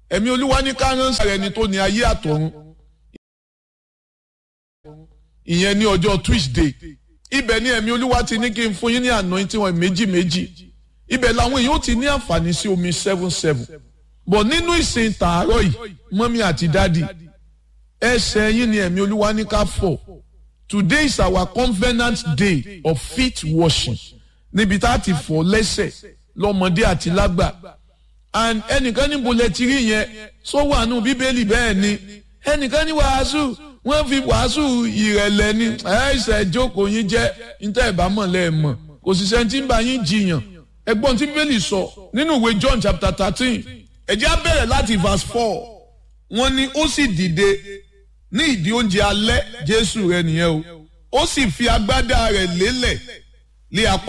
ẹ̀mí olúwa ní ká ránṣẹ́ rẹ̀ ni tó ní ayé àtọ̀run ìyẹn ní ọjọ́ tuesday ibẹ̀ ni ẹ̀mí olúwa ti ní kí n fún yín ní anointing wọn méjì méjì ibẹ̀ làwọn èèyàn ó ti ní àǹfààní sí omi seven seven bọ̀ nínú ìsìn tààrọ̀ yìí mọ́mí àti dádì ẹsẹ̀ yín ni ẹ̀mí olúwa ní ká fọ̀ today is our covenant day of feet washing níbi tá a ti fọ̀ lẹ́sẹ̀ lọ́mọdé àti lágbà and ẹnìkan níbo lẹ ti rí yẹn sọ wà nù bíbélì bẹ́ẹ̀ ni ẹnìkan ní wàásù wọ́n fi wàásù ìrẹ̀lẹ̀ ni ẹ̀ẹ́sẹ̀ jókòó yín jẹ́ níta ìbámọ̀ lẹ́ẹ̀mọ̀ kò sì sẹ́ni tí ń bá yín jiyàn ẹgbọ́n tí bíbélì sọ nínú ìwé John chapter thirteen ẹ̀jẹ̀ á bẹ̀rẹ̀ láti verse four wọ́n ní ó sì dìde ní ìdí oúnjẹ alẹ́ Jésù rẹ̀ nìyẹn o ó sì fi agbádá rẹ̀ lélẹ̀ lé apá